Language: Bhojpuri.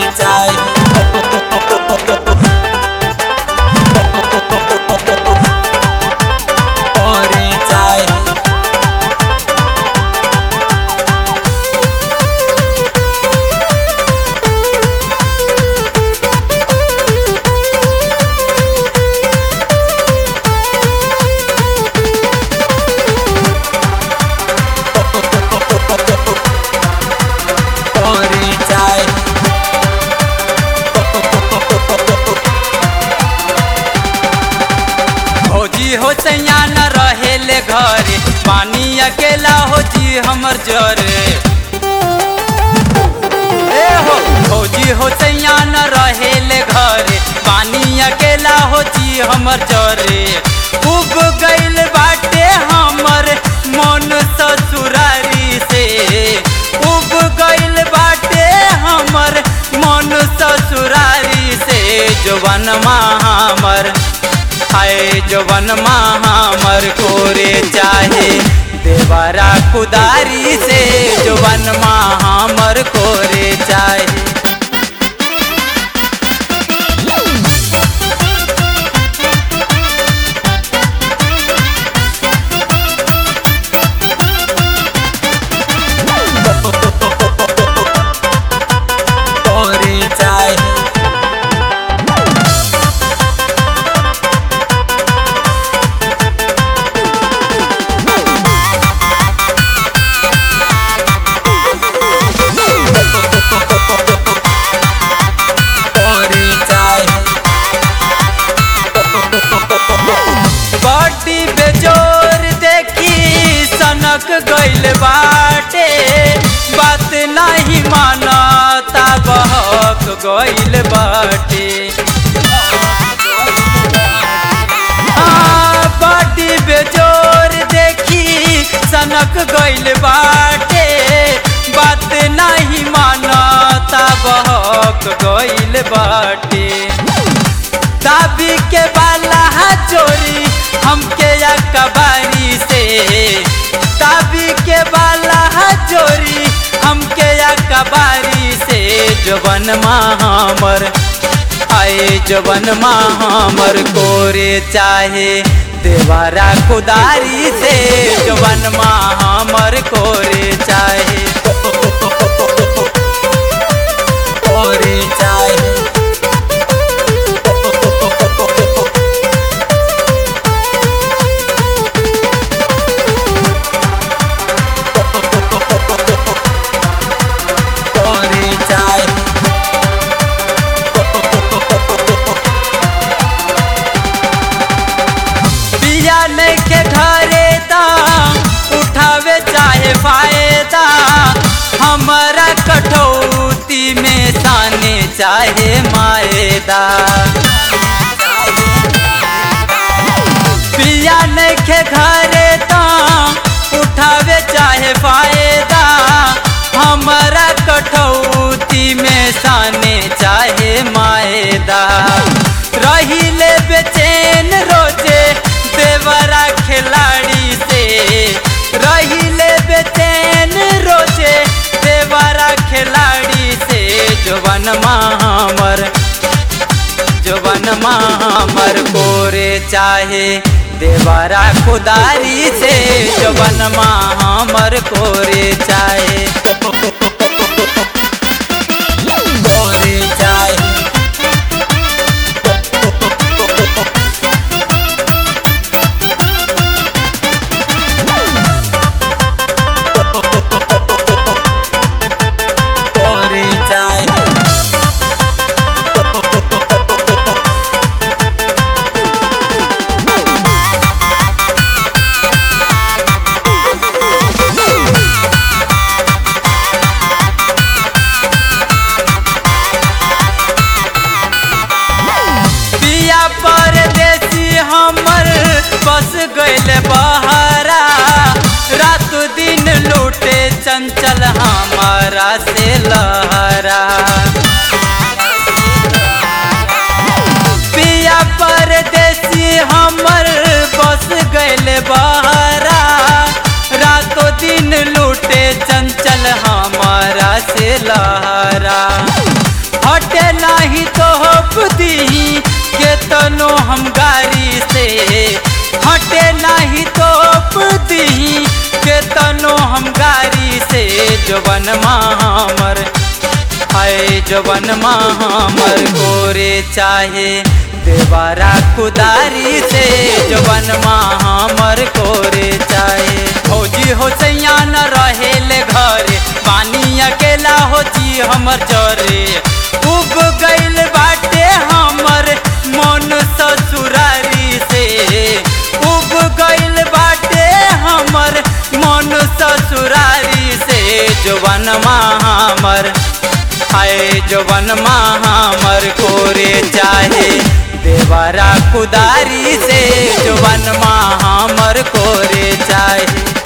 भौजी हो सैया न रहेले घरे पानी अकेला हो जी हमर जरे ए हो भौजी हो सैया न रहेले घरे पानी अकेला हो जी हमर जरे उब गइल बाटे हमर मन ससुरारी से उब गइल बाटे हमर मन ससुरारी से जवन हमर हाय जवन हमर कोरे चाहे देवरा कुदारी से जवन हमर कोरे चाहे कोरे चाहे कोरे चाहे बड़ी बेजोर देखी सनक गइल बाटे बात नहीं मानता बहक गइल बाटे हाँ, बड़ी बेजोर देखी सनक गइल बाटे बात नहीं मानता बहक गइल बाटे दाबी के बाला चोरी हमके या कबारी से दाबी के बाला चोरी हमके या कबारी से जवन हमर आए जवन हमर कोरे चाहे देवारा कुदारी से जवन हमर कोरे चाहे कोरे चाहे कोरे चाहे बिया लेके घरे दा उठावे चाहे फायदा हमारा कठौती में साने चाहे मायदा बिया लेके घरे दा उठावे चाहे फायदा हमारा कठौती में साने चाहे मायदा रहिले बेचैन रोजे देवरा खिलाड़ी से रहिले बेचैन रोजे देवरा खिलाड़ी से जवन हमर जवन हमर कोरे चाहे देवरा कुदारी से जवन हमर कोरे चाहे कोरे चाहे कोरे चाहे पिया परदेसी हमर बस गइल बहरा रात दिन लूटे चंचल हमारा से लहरा पिया परदेसी हमर बस गइल बहरा रातों दिन लूटे चंचल हमारा से लहरा हटे नाही तो दी के तनो हम गारी से हटे नाही तो दी के तनो हम गारी से जवन हमर है जवन हमर गोरे चाहे देवारा कुदारी से जवन हमर कोरे चाहे फौजी हो सैया न रहेले घरे पानी अकेला हो जी हमर चरे उब गइल बाटे हमर मन ससुरारी से उब गइल बाटे हमर मन ससुरारी से जवन हमर आए जवन हमर कोरे चाहे देवरा कुदारी से जवन हमर कोरे चाहे